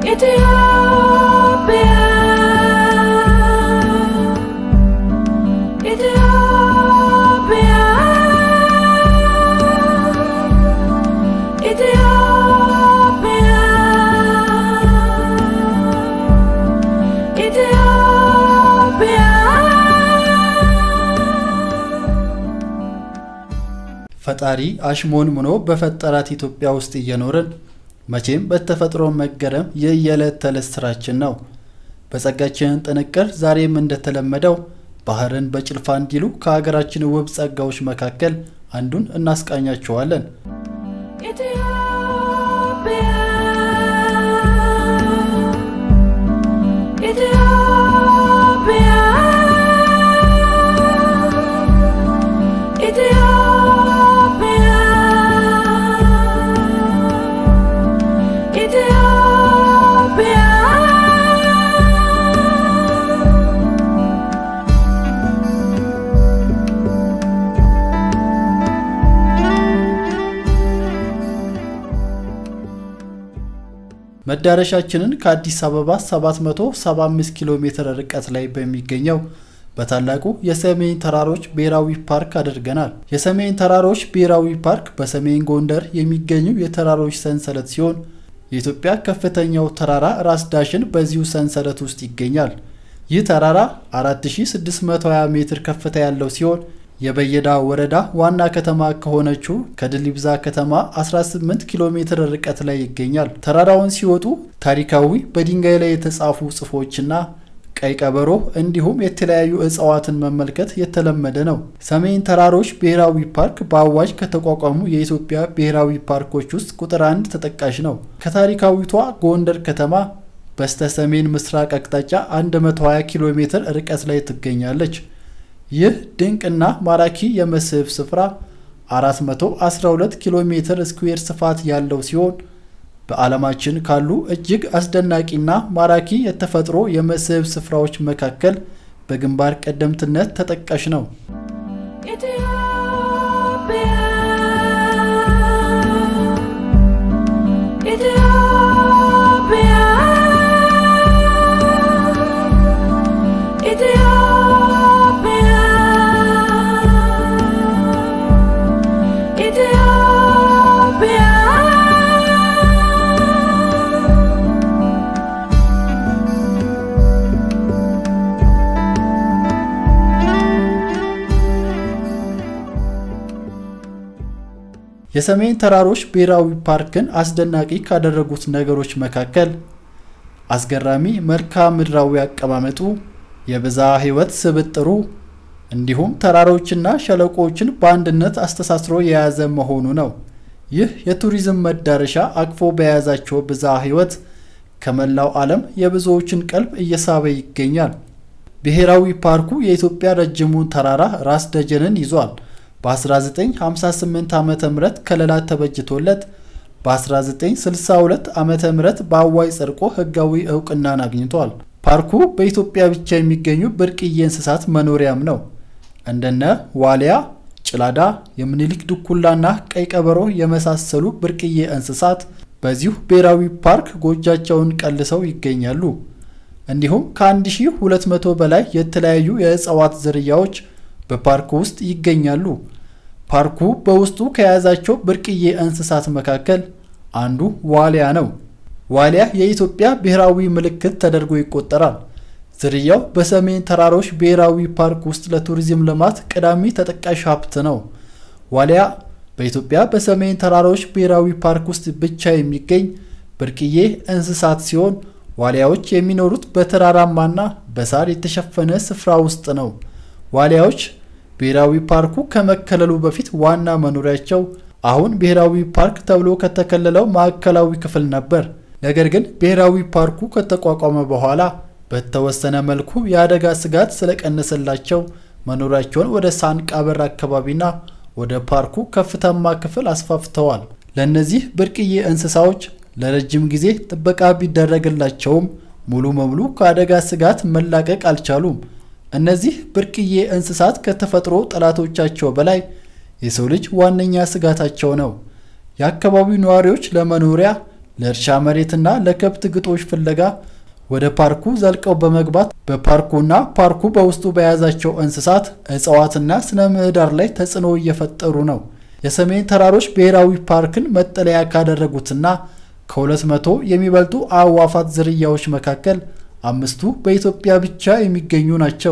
ፈጣሪ አሽሞን ምኖ በፈጠራት ኢትዮጵያ ውስጥ እየኖርን መቼም በተፈጥሮ መገረም የየዕለት ተዕለት ስራችን ነው። በጸጋችን ጥንቅር ዛሬም እንደተለመደው ባህርን በጭልፋ እንዲሉ ከሀገራችን ውብ ጸጋዎች መካከል አንዱን እናስቃኛችኋለን። መዳረሻችንን ከአዲስ አበባ 775 ኪሎ ሜትር ርቀት ላይ በሚገኘው በታላቁ የሰሜን ተራሮች ብሔራዊ ፓርክ አድርገናል። የሰሜን ተራሮች ብሔራዊ ፓርክ በሰሜን ጎንደር የሚገኙ የተራሮች ሰንሰለት ሲሆን የኢትዮጵያ ከፍተኛው ተራራ ራስ ዳሽን በዚሁ ሰንሰለት ውስጥ ይገኛል። ይህ ተራራ 4620 ሜትር ከፍታ ያለው ሲሆን የበየዳ ወረዳ ዋና ከተማ ከሆነችው ከድሊብዛ ከተማ 18 ኪሎ ሜትር ርቀት ላይ ይገኛል። ተራራውን ሲወጡ ታሪካዊ በድንጋይ ላይ የተጻፉ ጽሑፎችና ቀይ ቀበሮ እንዲሁም የተለያዩ እጽዋትን መመልከት የተለመደ ነው። ሰሜን ተራሮች ብሔራዊ ፓርክ በአዋጅ ከተቋቋሙ የኢትዮጵያ ብሔራዊ ፓርኮች ውስጥ ቁጥር አንድ ተጠቃሽ ነው። ከታሪካዊቷ ጎንደር ከተማ በስተ ሰሜን ምስራቅ አቅጣጫ 120 ኪሎ ሜትር ርቀት ላይ ትገኛለች። ይህ ድንቅና ማራኪ የመስህብ ስፍራ 412 ኪሎ ሜትር ስኩዌር ስፋት ያለው ሲሆን በዓለማችን ካሉ እጅግ አስደናቂና ማራኪ የተፈጥሮ የመስህብ ስፍራዎች መካከል በግንባር ቀደምትነት ተጠቃሽ ነው። የሰሜን ተራሮች ብሔራዊ ፓርክን አስደናቂ ካደረጉት ነገሮች መካከል አስገራሚ መልክዓ ምድራዊ አቀማመጡ፣ የብዝሃ ሕይወት ስብጥሩ እንዲሁም ተራሮችና ሸለቆዎችን በአንድነት አስተሳስሮ የያዘ መሆኑ ነው። ይህ የቱሪዝም መዳረሻ አቅፎ በያዛቸው ብዝሃ ሕይወት ከመላው ዓለም የብዙዎችን ቀልብ እየሳበ ይገኛል። ብሔራዊ ፓርኩ የኢትዮጵያ ረጅሙን ተራራ ራስ ደጀንን ይዟል። በ1958 ዓ ም ከለላ ተበጅቶለት በ1962 ዓ ም በአዋጅ ጸድቆ ሕጋዊ እውቅናን አግኝቷል። ፓርኩ በኢትዮጵያ ብቻ የሚገኙ ብርቅዬ እንስሳት መኖሪያም ነው። እንደነ ዋሊያ፣ ጭላዳ፣ የምኒልክ ድኩላና ቀይ ቀበሮ የመሳሰሉ ብርቅዬ እንስሳት በዚሁ ብሔራዊ ፓርክ ጎጃቸውን ቀልሰው ይገኛሉ። እንዲሁም ከ1200 በላይ የተለያዩ የእጽዋት ዝርያዎች በፓርኩ ውስጥ ይገኛሉ። ፓርኩ በውስጡ ከያዛቸው ብርቅዬ እንስሳት መካከል አንዱ ዋሊያ ነው። ዋሊያ የኢትዮጵያ ብሔራዊ ምልክት ተደርጎ ይቆጠራል። ዝርያው በሰሜን ተራሮች ብሔራዊ ፓርክ ውስጥ ለቱሪዝም ልማት ቀዳሚ ተጠቃሽ ሀብት ነው። ዋሊያ በኢትዮጵያ በሰሜን ተራሮች ብሔራዊ ፓርክ ውስጥ ብቻ የሚገኝ ብርቅዬ እንስሳት ሲሆን ዋሊያዎች የሚኖሩት በተራራማና በሳር የተሸፈነ ስፍራ ውስጥ ነው። ዋሊያዎች ብሔራዊ ፓርኩ ከመከለሉ በፊት ዋና መኖሪያቸው አሁን ብሔራዊ ፓርክ ተብሎ ከተከለለው ማዕከላዊ ክፍል ነበር። ነገር ግን ብሔራዊ ፓርኩ ከተቋቋመ በኋላ በተወሰነ መልኩ የአደጋ ስጋት ስለቀነሰላቸው መኖሪያቸውን ወደ ሳንቃበር አካባቢና ወደ ፓርኩ ከፍታማ ክፍል አስፋፍተዋል። ለእነዚህ ብርቅዬ እንስሳዎች ለረጅም ጊዜ ጥበቃ ቢደረግላቸውም ሙሉ በሙሉ ከአደጋ ስጋት መላቀቅ አልቻሉም። እነዚህ ብርቅዬ እንስሳት ከተፈጥሮ ጠላቶቻቸው በላይ የሰው ልጅ ዋነኛ ስጋታቸው ነው። የአካባቢው ነዋሪዎች ለመኖሪያ ለእርሻ መሬትና ለከብት ግጦሽ ፍለጋ ወደ ፓርኩ ዘልቀው በመግባት በፓርኩና ፓርኩ በውስጡ በያዛቸው እንስሳት፣ እጽዋትና ስነ ምህዳር ላይ ተጽዕኖ እየፈጠሩ ነው። የሰሜን ተራሮች ብሔራዊ ፓርክን መጠለያ ካደረጉትና ከሁለት መቶ የሚበልጡ አዕዋፋት ዝርያዎች መካከል አምስቱ በኢትዮጵያ ብቻ የሚገኙ ናቸው።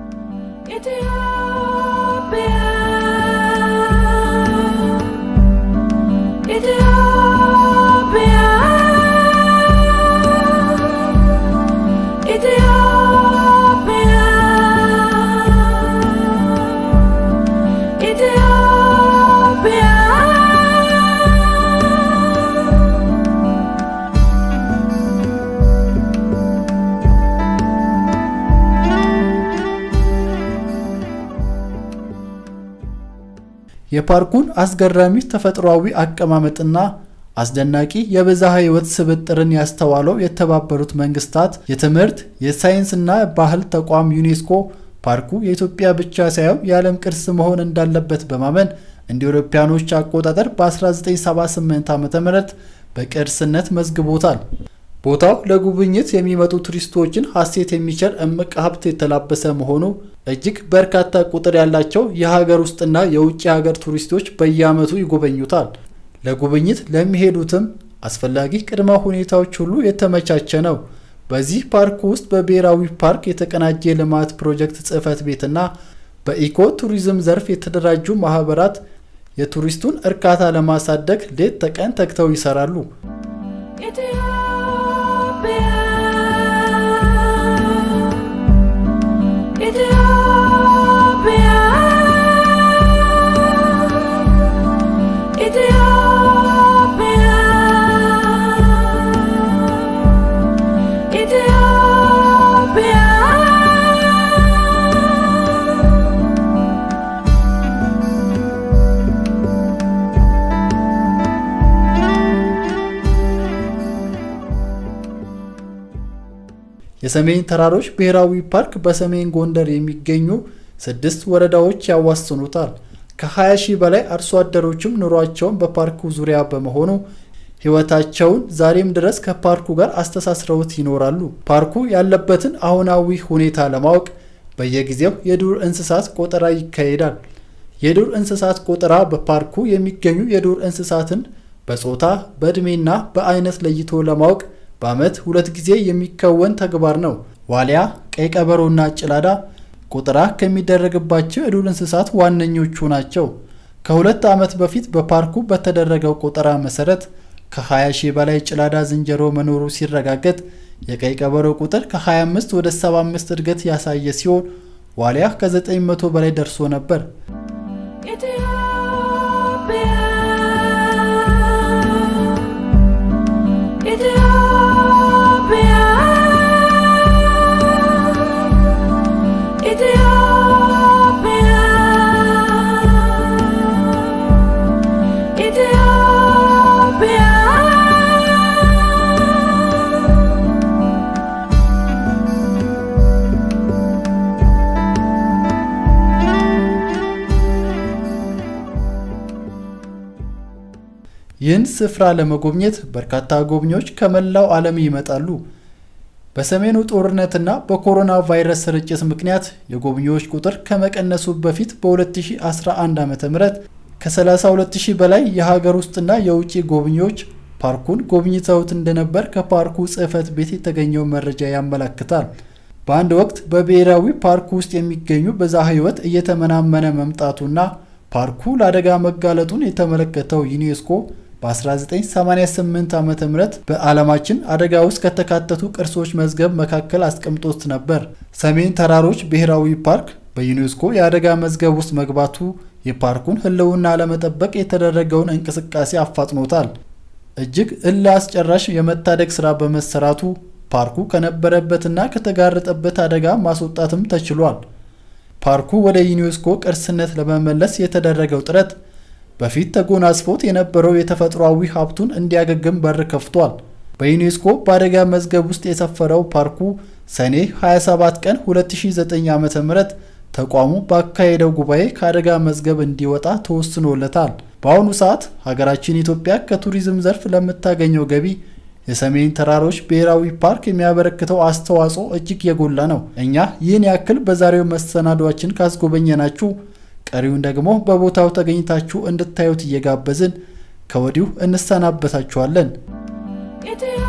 የፓርኩን አስገራሚ ተፈጥሯዊ አቀማመጥና አስደናቂ የብዝሃ ሕይወት ስብጥርን ያስተዋለው የተባበሩት መንግስታት የትምህርት የሳይንስና ባህል ተቋም ዩኔስኮ ፓርኩ የኢትዮጵያ ብቻ ሳይሆን የዓለም ቅርስ መሆን እንዳለበት በማመን እንደ አውሮፓውያኖች አቆጣጠር በ1978 ዓ.ም በቅርስነት መዝግቦታል። ቦታው ለጉብኝት የሚመጡ ቱሪስቶችን ሀሴት የሚቸር እምቅ ሀብት የተላበሰ መሆኑ እጅግ በርካታ ቁጥር ያላቸው የሀገር ውስጥና የውጭ ሀገር ቱሪስቶች በየዓመቱ ይጎበኙታል። ለጉብኝት ለሚሄዱትም አስፈላጊ ቅድመ ሁኔታዎች ሁሉ የተመቻቸ ነው። በዚህ ፓርክ ውስጥ በብሔራዊ ፓርክ የተቀናጀ የልማት ፕሮጀክት ጽሕፈት ቤትና በኢኮ ቱሪዝም ዘርፍ የተደራጁ ማህበራት የቱሪስቱን እርካታ ለማሳደግ ሌት ተቀን ተግተው ይሰራሉ። የሰሜን ተራሮች ብሔራዊ ፓርክ በሰሜን ጎንደር የሚገኙ ስድስት ወረዳዎች ያዋስኑታል። ከ20 ሺህ በላይ አርሶ አደሮችም ኑሯቸውን በፓርኩ ዙሪያ በመሆኑ ሕይወታቸውን ዛሬም ድረስ ከፓርኩ ጋር አስተሳስረውት ይኖራሉ። ፓርኩ ያለበትን አሁናዊ ሁኔታ ለማወቅ በየጊዜው የዱር እንስሳት ቆጠራ ይካሄዳል። የዱር እንስሳት ቆጠራ በፓርኩ የሚገኙ የዱር እንስሳትን በጾታ በዕድሜና በአይነት ለይቶ ለማወቅ በዓመት ሁለት ጊዜ የሚከወን ተግባር ነው። ዋሊያ፣ ቀይ ቀበሮና ጭላዳ ቆጠራ ከሚደረግባቸው የዱር እንስሳት ዋነኞቹ ናቸው። ከሁለት ዓመት በፊት በፓርኩ በተደረገው ቆጠራ መሰረት ከ20 ሺህ በላይ ጭላዳ ዝንጀሮ መኖሩ ሲረጋገጥ የቀይ ቀበሮ ቁጥር ከ25 ወደ 75 እድገት ያሳየ ሲሆን ዋሊያ ከ900 በላይ ደርሶ ነበር። ይህን ስፍራ ለመጎብኘት በርካታ ጎብኚዎች ከመላው ዓለም ይመጣሉ። በሰሜኑ ጦርነትና በኮሮና ቫይረስ ስርጭት ምክንያት የጎብኚዎች ቁጥር ከመቀነሱ በፊት በ2011 ዓ.ም ከ32000 በላይ የሀገር ውስጥና የውጭ ጎብኚዎች ፓርኩን ጎብኝተውት እንደነበር ከፓርኩ ጽሕፈት ቤት የተገኘው መረጃ ያመለክታል። በአንድ ወቅት በብሔራዊ ፓርኩ ውስጥ የሚገኙ ብዝሃ ሕይወት እየተመናመነ መምጣቱና ፓርኩ ለአደጋ መጋለጡን የተመለከተው ዩኔስኮ በ1988 ዓ ም በዓለማችን አደጋ ውስጥ ከተካተቱ ቅርሶች መዝገብ መካከል አስቀምጦት ነበር። ሰሜን ተራሮች ብሔራዊ ፓርክ በዩኔስኮ የአደጋ መዝገብ ውስጥ መግባቱ የፓርኩን ሕልውና ለመጠበቅ የተደረገውን እንቅስቃሴ አፋጥኖታል። እጅግ እልህ አስጨራሽ የመታደግ ሥራ በመሰራቱ ፓርኩ ከነበረበትና ከተጋረጠበት አደጋ ማስወጣትም ተችሏል። ፓርኩ ወደ ዩኔስኮ ቅርስነት ለመመለስ የተደረገው ጥረት በፊት ተጎናጽፎት የነበረው የተፈጥሯዊ ሀብቱን እንዲያገግም በር ከፍቷል። በዩኔስኮ በአደጋ መዝገብ ውስጥ የሰፈረው ፓርኩ ሰኔ 27 ቀን 2009 ዓ.ም ተቋሙ ባካሄደው ጉባኤ ከአደጋ መዝገብ እንዲወጣ ተወስኖለታል። በአሁኑ ሰዓት ሀገራችን ኢትዮጵያ ከቱሪዝም ዘርፍ ለምታገኘው ገቢ የሰሜን ተራሮች ብሔራዊ ፓርክ የሚያበረክተው አስተዋጽኦ እጅግ የጎላ ነው። እኛ ይህን ያክል በዛሬው መሰናዷችን ካስጎበኘናችሁ ቀሪውን ደግሞ በቦታው ተገኝታችሁ እንድታዩት እየጋበዝን ከወዲሁ እንሰናበታችኋለን።